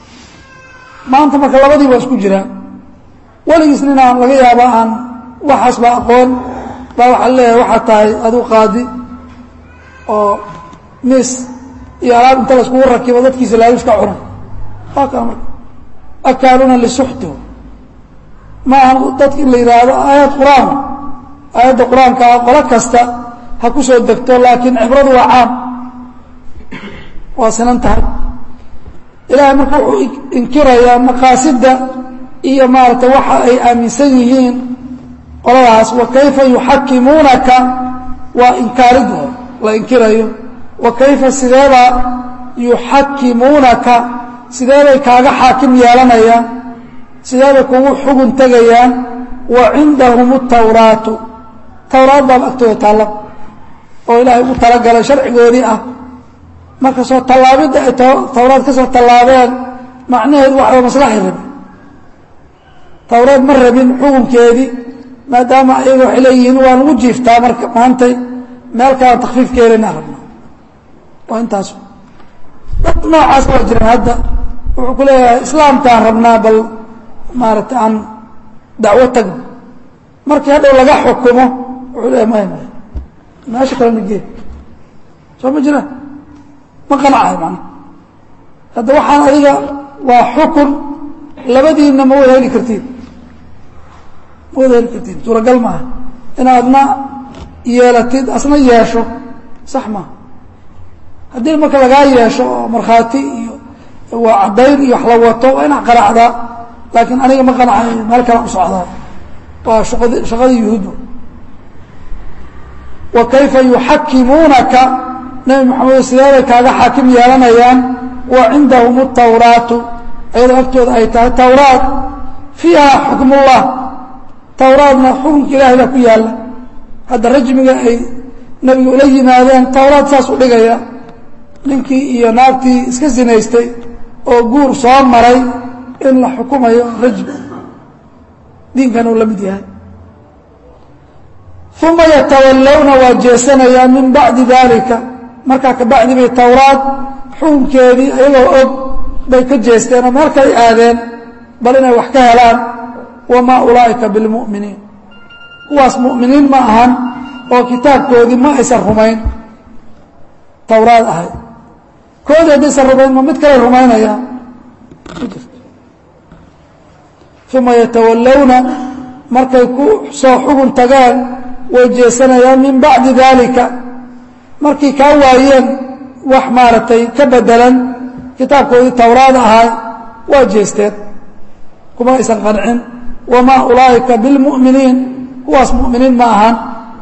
maanta marka labadii baa isku jiraan weligiis nin aan laga yaaba aan waxaas ba aqoon baa waxaa leeyahay waxaa tahay aduu qaadi oo mis iyo alaab inta laiskugu rakibo dadkiisa laalush ka cuna waa kaa marka akaaluuna lisuxti ma aha dadka in la yidhaahdo aayad qur-aan aayadda qur-aankaa qolo kasta ha ku soo degto laakiin cibradu waa caam waa sinan tahay ilaahay marka wuxuu inkirayaa maqaasidda iyo maaragtay waxa ay aaminsan yihiin qoladaas wa kayfa yuxakimuunaka waa inkaaridda la inkirayo wa kayfa sideeba yuxakimuunaka sideebay kaaga xaakim yeelanayaan sideebay kugu xugun tegayaan wa cindahum tawraatu tawraad baaba agtooda taalla oo ilaahay ugu talagalay sharcigoodii ah marka soo tallaabidda ay tawraad ka soo tallaabeen macnaheedu waxba maslaxay rabin tawraad ma rabin xukunkeedii maadaama ayaga waxay leeyihiin waa lagu jiiftaa marka maantay meel kalaan takfiif ka helina rabna waa intaas dad noocaas waa jiraan hadda wuxuu ku leeyahay islaamkaan rabnaa bal maaragtay aan dacwo tagno markii hadhow laga xukumo wuxuu leeyahay maya maya meesha kale nagee soo ma jiraan ma qanacayo macnaha hadda waxaan adiga waa xukun labadiinna ma wada heli kartiin ma wada heli kartiin suuragal maaha inaadna yeelatid asna yeesho sax maaha haddii marka lagaa yeesho oo markhaati iyo waa caddayn iyo wax la wato waa inaad qanacdaa laakiin aniga ma qanacayo meel kale u socdaa waa shaqad shaqadii yuhuudba wa kayfa yuxakimuunaka nebi maxamed sideeday kaaga xaakim yeelanayaan wa cindahum tawraatu ayadoo agtooda ay tahay tawraad fiiha xukmullah tawraadna xukunka ilahay baa ku yaalla hadda rajmiga ay nebiga ula yimaadeen tawraad saas u dhigaya ninkii iyo naagtii iska sinaystay oo guur soo maray in la xukumayo rajmi diinkan uu la mid yahay uma yatawallawna waa jeesanayaan min bacdi dalika markaa kabacdi bay tawraad xukunkeedii ayagoo og bay ka jeesteen oo meel kay aadeen bal inay wax ka helaan wamaa ulaa'ika bilmu'miniin kuwaas mu'miniin ma ahan oo kitaabkoodii ma aysan rumayn tawraad ahayd koodii haddaysan rumayn ma mid kale rumaynayaan uma yatawallawna markay ku soo xugun tageen way jeesanayaan min bacdi daalika markay kaa waayeen wax maaragtay ka bedelan kitaabkoodii towraad ahay waa jeesteen kuma aysan qancin wamaa ulaa'ika bilmu'miniin kuwaas mu'miniin ma ahan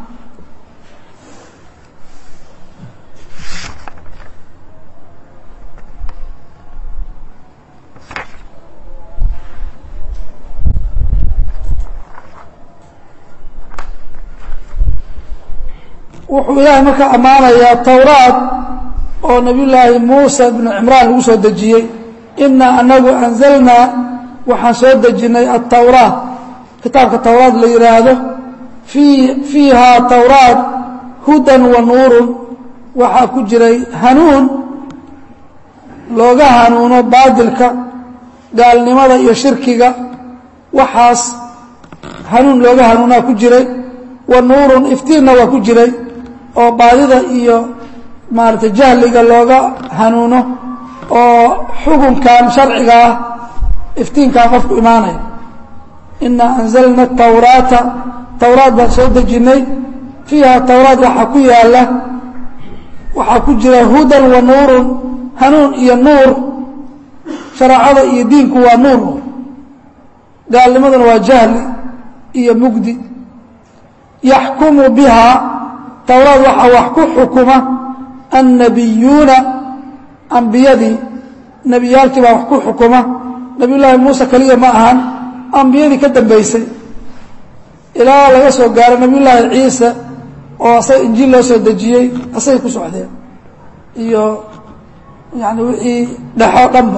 wuxuu ilaahay markaa ammaanayaa towraad oo nabiyullaahi muusa ibnu cimraan lagu soo dejiyey inaa anagu anzalnaa waxaan soo dejinnay altowraat kitaabka towraad la yidhaahdo fii fiihaa towraat hudan wa nuurun waxaa ku jiray hanuun looga hanuuno baadilka gaalnimada iyo shirkiga waxaas hanuun looga hanuunaa ku jiray wa nuurun iftiinna waa ku jiray oo baadida iyo maaragtay jahliga looga hanuuno oo xukunkan sharciga ah iftiinkaa qofku imaanaya inaa anzalna tawraata towraad baan soo dejinnay fiiha towraad waxaa ku yaala waxaa ku jira hudan wa nuurun hanuun iyo nuur shareecada iyo diinku waa nuur gaalnimaduna waa jahli iyo mugdi yaxkumu biha towraad waxaa wax ku xukuma annabiyuuna ambiyadii nebiyaalkii baa wax ku xukuma nebiyullaahi muuse keliya ma ahan ambiyadii ka dambaysay ilaa laga soo gaaro nebiyullaahi ciise oo asaga injiil loo soo dejiyey asagay ku socdeen iyo yani wixii dhexo dhanba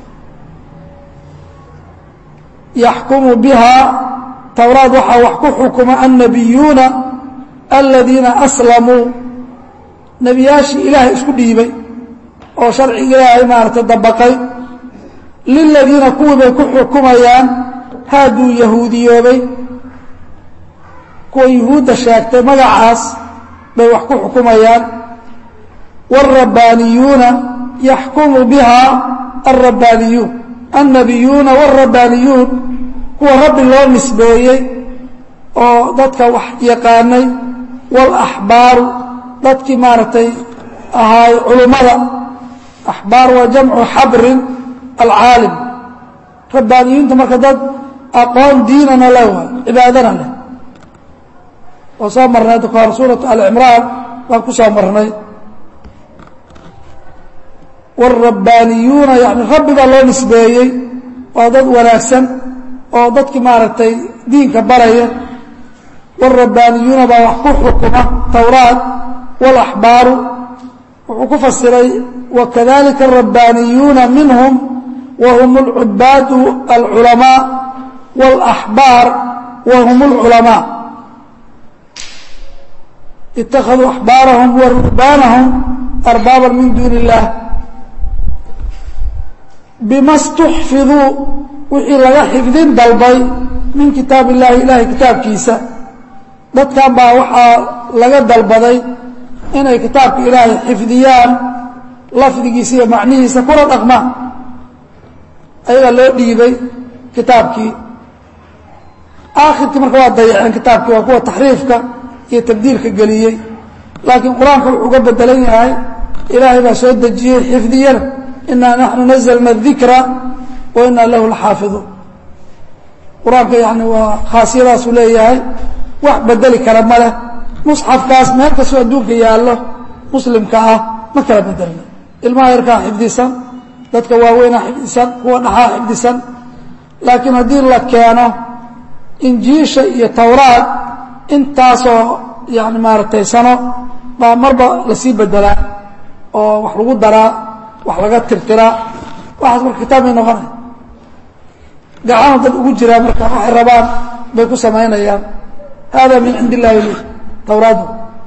yaxkumu biha towraad waxaa wax ku xukuma annabiyuuna aladiina aslamuu nebiyaashii ilaahay isku dhiibay oo sharciga ilaahay maaragtay dabaqay liladiina kuwii bay ku xukumayaan haaduu yahuudiyoobay kuwa yuhuudda sheegtay magacaas bay wax ku xukumayaan wاlrabbaaniyuuna yaxkumu biha alrabbaaniyuun annabiyuuna wاlrabbaaniyuun kuwa rabbi loo nisbeeyey oo dadka wax yaqaanay wاlaxbaaru dadkii maaragtay ahaay culummada axbaar waa jamcu xabrin alcaalim rabbaaniyuunta marka dad aqoon diinana leh waay cibaadana leh oo soo marnay hadda kahor suuratu alcimraan baan ku soo marnay wاlrabbaaniyuuna yani rabbi baa loo nisbeeyey waa dad wanaagsan oo dadkii maaragtay diinka baraya wاlrabbaaniyuuna baa wax ku xukuma towraat wاlaxbaaru wuxuu ku fasiray wakadalika الrabbaaniyuuna minhum whm اlcubaadu alculamaa wاlaxbaar whm اlculamaa ittakhaduu axbaarahum wa ruhbaanahum arbaaba min duuni اllah bima stuxfiduu wixii laga xifdin dalbay min kitaab illahi ilahay kitaabkiisa dadkan baa waxaa laga dalbaday inay kitaabka ilaahay xifdiyaan lafdigiisa iyo macnihiisa kula dhaqmaan ayagaa loo dhiibay kitaabkii aakhirkii marka waa dayaceen kitaabkii waa kuwa taxriifka iyo tabdiilka geliyey laakiin qur-aanka wuxuu uga bedelan yahay ilaahay baa soo dejiyey xifdiyana inaa naxnu nazalna dikra wa inaa lahu laxaafiduun qur-aanka yani waa khaasiyadaasuu leeyahay wax bedeli kara ma leh musxafkaas meel kastoo adduunka yaallo muslimka ah ma kala bedelna ilmaha yarkaa xifdisan dadka waaweynaa xifdisan kuwa dhaxaa xifdisan laakiin haddii la keeno injiisha iyo towraad intaasoo yani maaragtay sano baa marba lasii bedelaa oo wax lagu daraa wax laga tirtiraa waxaas marka kitaab may noqonay gacana dad ugu jiraa marka waxay rabaan bay ku samaynayaan hada min cindi illahi li towraadu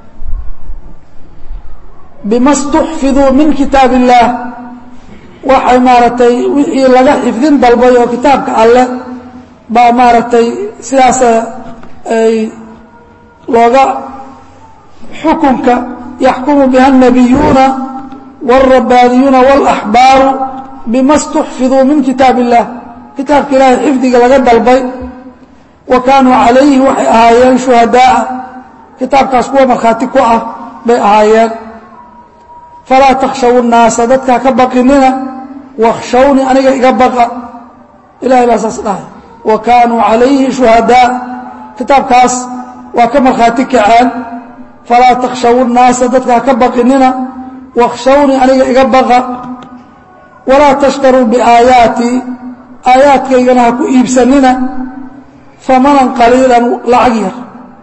bima stuxfiduu min kitaab illaah waxay maaragtay wixii laga xifdin dalbay oo kitaabka alleh baa maaragtay sidaasa ay looga xukunka yaxkumu biha الnabiyuuna wاlrabbaaniyuuna wاlaxbaaru bima اstuxfiduu min kitaab illah kitaabka ilaahay xifdiga laga dalbay wa kaanuu calayhi waxay ahaayeen shuhadaaa kitaabkaas kuwa markhaati ku ah bay ahaayeen falaa takhshaw nnaasa dadkaa ka baqinina wakhshawni aniga iga baqa ilahay baa saas dhahay wa kaanuu calayhi shuhadaa kitaabkaas waa ka markhaati kaceen falaa takhshaw nnaasa dadkaa ka baqinina wakhshawni aniga iga baqa walaa tashtaruu biaayaatii aayaadkaygana ha ku iibsanina famanan qaliilan lacag yar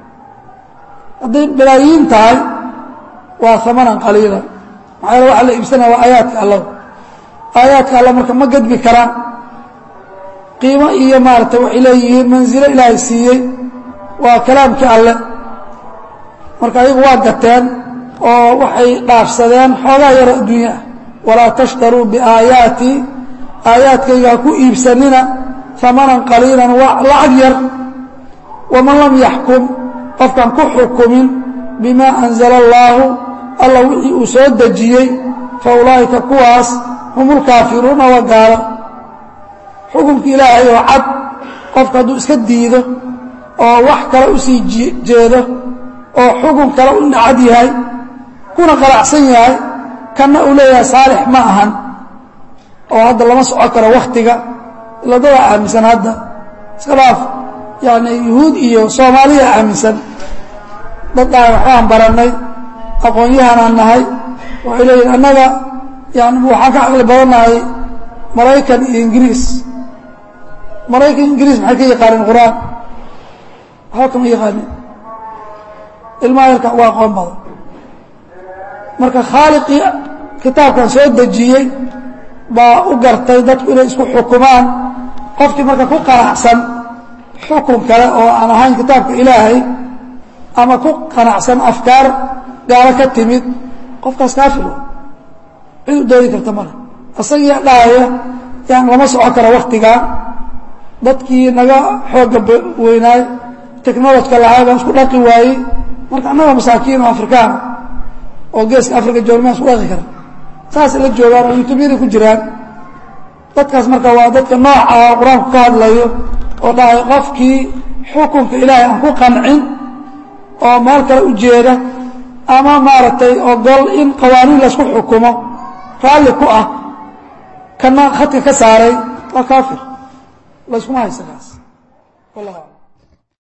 hadday balaayiin tahay waa amanan qaliilan maxaa yale waxa la iibsanaya waa aayaadka allada aayaadka alla marka ma gadbi karaan qiimo iyo maarata waxay leeyihiin manzilo ilaahay siiyey waa kalaamkii alle marka ayagu waa gateen oo waxay dhaafsadeen xoogaa yaro adduunya ah walaa tashtaruu biaayaatii aayaadkayga ha ku iibsanina amanan qaliilan waa lacag yar waman lam yaxkum qofkaan ku xukumin bimaa anzala allaahu alla wixii uu soo dejiyey fa ulaa'ika kuwaas hum ulkaafiruuna waa gaalo xukunka ilaahay oo cad qofka hadduu iska diido oo wax kale u sii jeedo oo xukun kale u nacad yahay kuna qalacsan yahay kanna uu leeyahay saalix ma ahan oo hadda lama soco karo wakhtiga ila dadaa aaminsan hadda iska dhaaf yani yuhuud iyo soomaaliya aaminsan dad dhahay waxbaan barannay aqoon-yahanaan nahay waxay leeyihin annaga yani waxaan ka caqli badannahay maraykan iyo ingiriis maraykan ingiriis maxay ka yaqaaneen qur-aan waxba kama yaqaanin ilmaha yarka uga aqoon badan marka khaaliqii kitaabkan soo dejiyey baa u gartay dadku inay isku xukumaan qofkii marka ku qanacsan xukun kale oo aan ahayn kitaabka ilaahay ama ku qanacsan afkaar gaalo ka timid qofkaas kaafir cid u doodi karta male isagiia dhahaya yaan lama soco karo waktigaa dadkii naga xooga weynaay technolojka lahaa baan isku dhaqi waayey marka annaga masaakiin oo afrikaan oo geeska africa joogmaan isku dhaqi kara saasay la joogaan oo yutubyada ku jiraan dadkaas marka waa dadka nooca qur-aanku ka hadlayo oo dhahay qofkii xukunka ilaahay aan ku qancin oo meel kale u jeeda ama maaragtay ogol in qawaaniin laysku xukumo raalli ku ah kana khadka ka saaray waa kaafir layskuma haysa kaas wallah